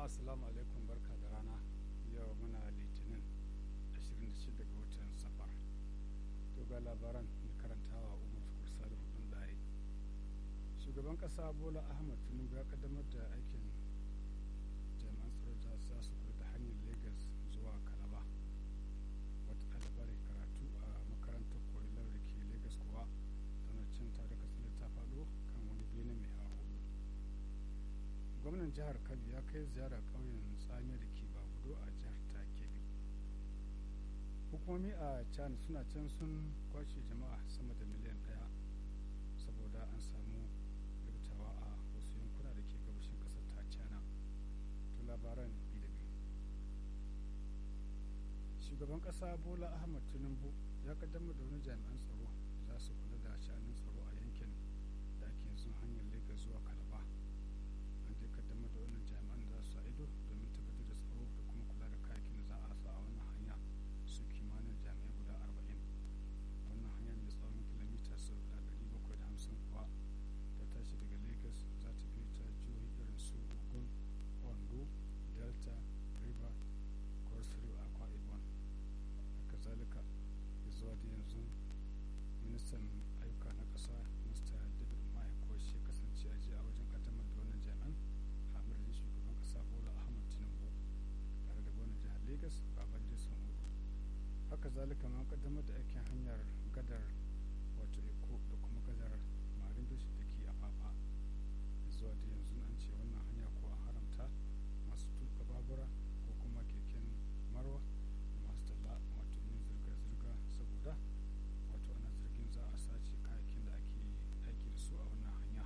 assalamu alaikum barka da rana yau muna litinin 26 ga watan safar to ga labaran mai karantawa umar tukur salihu ɗin ɗaye shugaban ƙasa bola ahmad tinubu ya kaddamar da aikin jami'an tsaro da za su kula da hanyar lagos zuwa kalaba wata ɗalibar karatu a makarantar korilar da ke lagos kuwa tana cin tare katsina ta faɗo kan wani bene mai hawa hudu gwamnan jihar kabi ya kai ziyara ƙauyen tsamiya da ke bagudo a jihar ta kebbi hukumomi a china suna can sun kwace jama'a sama da miliyan ɗaya saboda an samu rubutawa a wasu yankuna da ke gabashin ƙasar ta china to labaran bi da biyu shugaban ƙasa bola ahmad tinubu ya kaddamar da wani jami'an tsaro za su kula da sha'anin tsaro a yankin da ake yanzu hanyar lagos zuwa kalaba an je kaddamar da wannan jami'an da za su ido domin tabbatar da tsaro da kuma kula da kayakin da za a sa a wannan hanya su kimanin jami'ai guda arba'in wannan hanya mai tsawon kilomita sau da ɗari bakwai da hamsin kuwa ta tashi daga lagos za ta biyo ta jihohi irin su ogun ondo delta river cross river akwa ibom haka zalika zuwa da yanzu ministan ayyuka na ƙasa mr david mai ko shi kasance a jiya wajen kaddamar da wannan jami'an hamir da shugaban ƙasa bola ahmad tinubu tare da gwamnan jihar lagos baban jason hudu haka zalika ma kaddamar da aikin hanyar gadar wato eko da kuma gadar marin bishi da ke afafa zuwa da yanzu an ce wannan hanya ko an haramta masu tuka babura ko kuma keken marwa da masu talla wato yin zirga-zirga saboda wato ana zargin za a sace kayakin da ake aiki da su a wannan hanya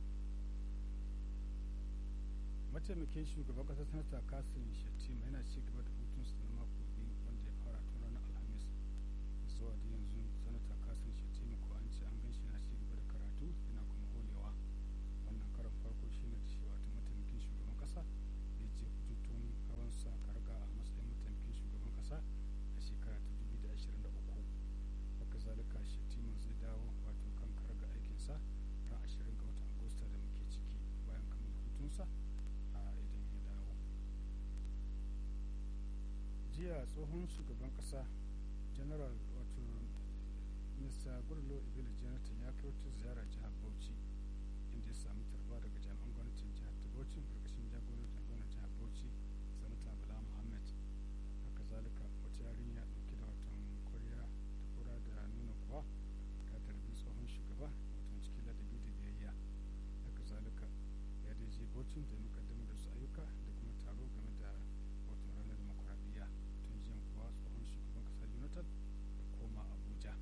mataimakin shugaban kasar sanata kasim shettima yana ci gaba da hutunsa na mako biyu wanda ya fara tun ranar alhamis zuwa da yanzu sanata kasim shettima ko an ce an gan shi yana ci gaba da karatu yana kuma holewa wannan karan farko shine da shi wato mataimakin shugaban kasa da ya je hutun hawansa karga a matsayin mataimakin shugaban kasa a shekara ta 2023 haka zalika shettima zai dawo wato kan karga aikinsa ran 20 ga watan agusta da muke ciki bayan kammala hutunsa a idan ya dawo jiya tsohon shugaban kasa general wato mr gurlo ibili jonathan ya kai wata ziyara jihar bauchi inda ya sami tarba daga jami'an gwamnatin jihar ta bauchi karkashin jagorancin gwamnatin jihar bauchi sanata bala muhammad haka zalika wata yarinya dauke da watan koriya ta kura da nuna kuwa ta tarbi tsohon shugaba watan cikin ladabi da biyayya haka zalika ya dai je bauchin da mukaddamar da su ayyuka da kuma taro game da wato ranar demokuraɗiyya tun jiyan kuwa tsohon shugaban ƙasa jonathan da koma abuja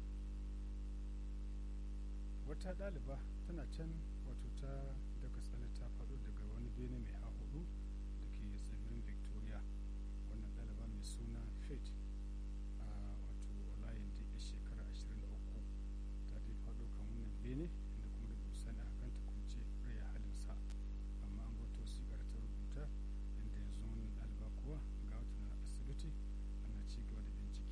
wata ɗaliba tana can wato ta daga tsale ta faɗo daga wani bene mai hahudu da ke tsibirin victoria wannan ɗaliba mai suna faith a wato olayin da ya shekara 23 ta dai faɗo kan wannan bene inda kuma da bisani a ganta kunce rai halinsa amma an bata wasiƙar ta rubuta inda yanzu wannan ɗaliba kuwa ga wata na asibiti ana ci gaba da bincike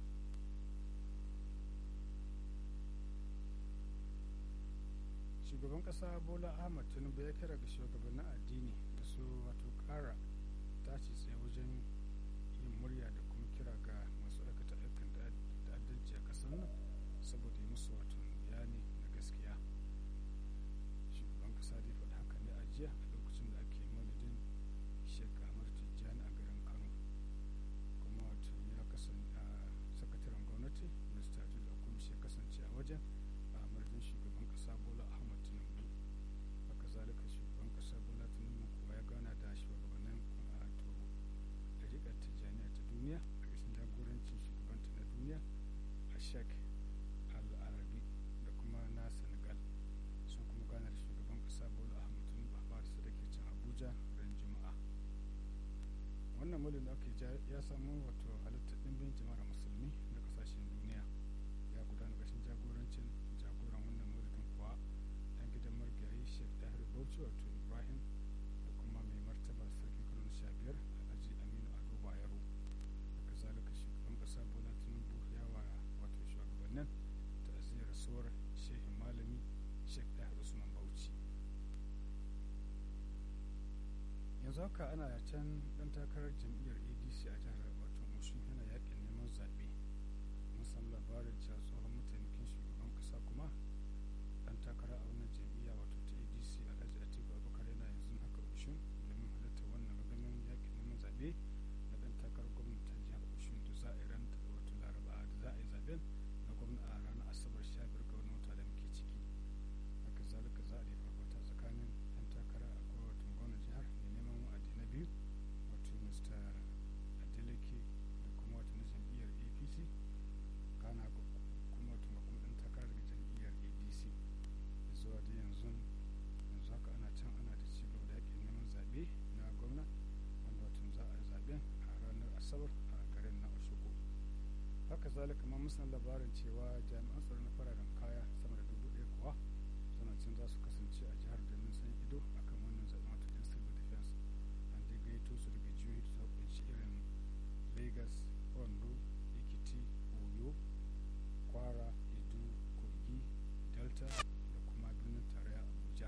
shugaban kasa bola ahmad tinubu ya kira ga shugabannin addini da su wato kara tashi tsaye wajen yin murya da kuma kira ga masu aikata aikin ta'addanci a kasar nan saboda yi musu wato bayani na gaskiya shugaban kasa dai faɗi haka ne a jiya a lokacin da ake maulidin shek ahmad tijjani a garin kano kuma wato ya kasance a sakataren gwamnati mr jula kuma shi kasance a wajen a madadin shugaban kasa bola ahmad tinubu haka zalika shugaban kasa bola tinubu kuwa ya gana da shugabannin wato ɗariƙar tijjaniya ta duniya a ƙarshen jagorancin shugabanta na duniya a shek al-arabi da kuma na senegal sun kuma gana da shugaban kasa bola ahmad tinubu a farisa da ke can abuja ran juma'a wannan mulin da ake ya samu wato halittar ɗimbin jama'ar musulmi na ƙasashen duniya ya gudana ƙarshen jagorancin jagoran wannan mulkin kuwa ɗan gidan margayi shek dahir bauchi wato ibrahim da kuma mai martaba sarki kano sha biyar alhaji aminu ado bayero haka zalika shugaban ƙasa bola tinubu ya wa wato shugabannin ta'aziyar rasuwar shehin malami shek dahir usman bauchi yanzu haka ana can dan takarar jam'iyyar adc a jihar wato mushin yana yakin neman zaɓe mun samu labarin cewa tsohon mataimakin shugaban kasa kuma dan takara a wannan jam'iyya wato ta adc alhaji atiku abubakar yana yanzu haka mushin domin halartar wannan gangamin yakin neman zaɓe na dan takarar gwamnati ta jihar mushin da za a yi ran wato laraba da za a yi zaɓen na gwamna a ranar asabar 15 ga wani wata da muke ciki haka zalika za a yi fafata tsakanin yan takara a wato gwamnan jihar mai neman wa'adi na biyu wato mr adeleke da kuma wato na jam'iyyar apc kana kuma wato kuma dan takara daga jam'iyyar adc zuwa da yanzu yanzu haka ana can ana da ci gaba da yakin neman zaɓe na gwamna wanda wato za a yi zaɓen a ranar asabar a garin na oshogo haka zalika ma musan labarin cewa jami'an tsaro na fararen kaya sama da dubu ɗaya kuwa suna can za su kasance a jihar domin san ido akan wannan zaɓen wato yan civil defense an dai gaito su daga jihohi da suka kunshi irin lagos ondo ekiti oyo kwara edo kogi delta da kuma birnin tarayya abuja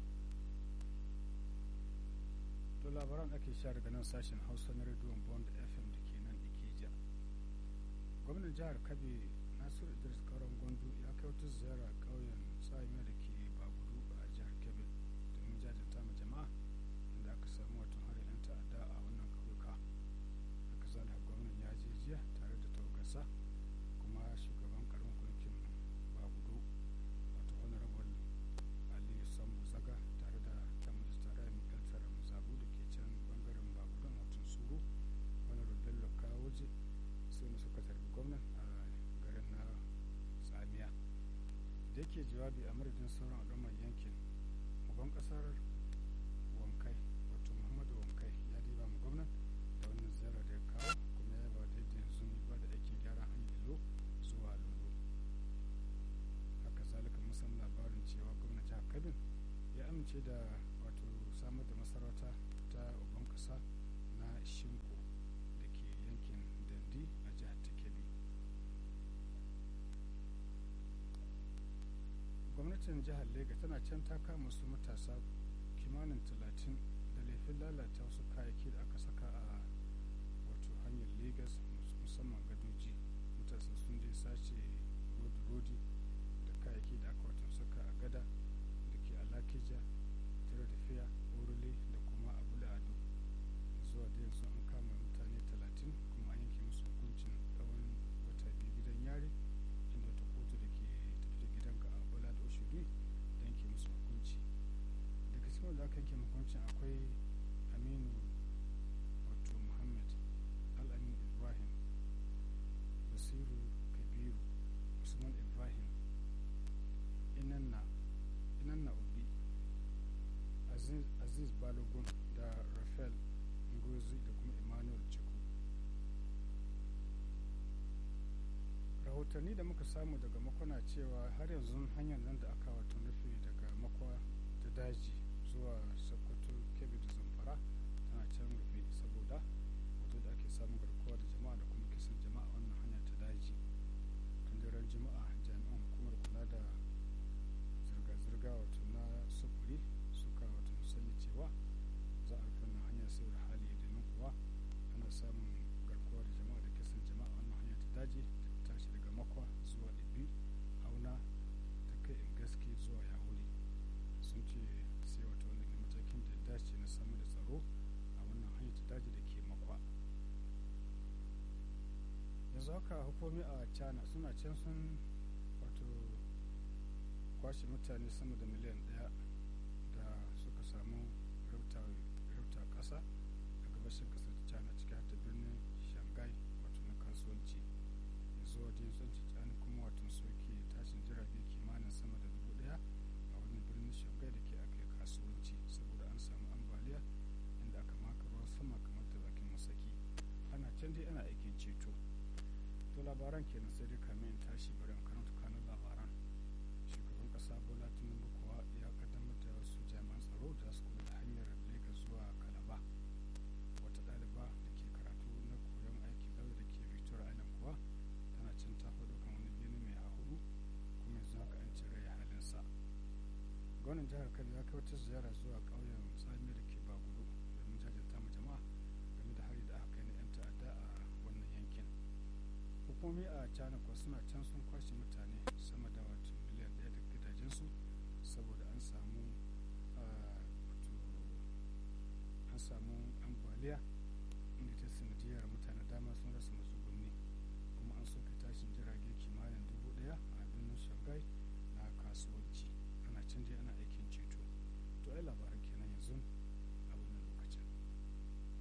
to labaran ake sha daga nan sashen hausa na rediyon bond fm da ke nan ikeja gwamnan jihar kabe nasiru idris karon gwandu ya kai wata ziyara ƙauyen tsamiya da ke bagudu a jihar kebbi domin jajanta ma jama'a inda aka samu watan harin 'yan ta'adda a wannan ƙauyuka haka zalika gwamnan ya je jiya tare da tawagarsa kuma shugaban karamin kwamitin bagudu wato honorable aliyu sambu zaga tare da tamus tare da mikael tara muzabu da ke can bangaren bagudun watan suru honorable bello kawoje su ne suka tarbi gwamnan a garin na tsamiya da yake jawabi a madadin sauran al'ummar yankin uban kasar wankai wato muhammadu wankai ya diba mu gwamnan da wannan ziyara da ya kawo kuma ya ba da yanzu ba da aikin gyara hanyar ilo zuwa lulu haka zalika musan labarin cewa gwamnan jihar kabin ya amince da wato samar da masarauta ta uban kasa na shinko da ke yankin dandi a jihar ta kebbi gwamnatin jihar lega tana can ta kama su matasa kimanin talatin da laifin lalata wasu kayayyaki da aka saka a wato hanyar lagos musamman gadoji matasa sun je sace rodi da kayayyaki da aka wato saka a gada da ke alakija tare da fiya orule da kuma abula ado zuwa da yanzu an kama mutane talatin kuma an yanke musu hukuncin tsawon wata biyu gidan yari inda wata kotu da ke tafi da gidanka a bala da oshudu da yanke musu hukunci daga cikin wanda aka yanke hukuncin akwai aminu wato muhammad al'amin ibrahim basiru kabiru usman ibrahim inanna inanna obi aziz, aziz balogun da rafael ngozi da kuma emmanuel chiku rahotanni da muka samu daga makwana cewa har yanzu hanyar nan da aka wato nufi daga makwa ta daji zuwa sokoto kebbi da zamfara tana can rufe saboda wato da ake samun garkuwa da jama'a da kuma kisan jama'a wannan hanya ta daji tun daren juma'a jami'an hukumar kula da zirga-zirga wato na sufuri suka wato sani cewa za a rufe wannan hanya sai da hali domin kuwa ana samun garkuwa da jama'a da kisan jama'a wannan hanya ta daji ta tashi daga makwa zuwa ibi auna ta kai in gaske zuwa yahuri sun ce sai wato wani matakin da ya dace na samar da tsaro a wannan hanyar ta daji da ke makwa yanzu haka hukumi a china suna can sun wato kwashe mutane sama da miliyan daya da suka samu rauta kasa a gabashin kasar china ciki har da birnin shanghai wato na kasuwanci yanzu wajen tsanci china kuma wato soke tashin jirage kimanin sama da dubu daya a wani birnin shanghai da ke aka kasuwanci saboda an samu ambaliya inda aka maka ruwan sama kamar da bakin masaki ana can dai ana aikin ceto to labaran kenan sai dai kamin in tashi bari in karanta kanun labaran shugaban kasa bola tinubu kuwa ya kaddamar da wasu jami'an tsaro da su kula da hanyar lagos zuwa kalaba wata ɗaliba da ke karatu na koyon aikin lauya da ke victoria island kuwa tana can ta faɗo kan wani bene mai hahudu kuma yanzu haka an cire ya halinsa gwamnan jihar kano ya kai wata ziyara zuwa ƙauyen tsami da ke bagudu domin hukumomi a china kuwa suna can sun kwashe mutane sama da wato miliyan ɗaya da gidajensu saboda an samu an samu ambaliya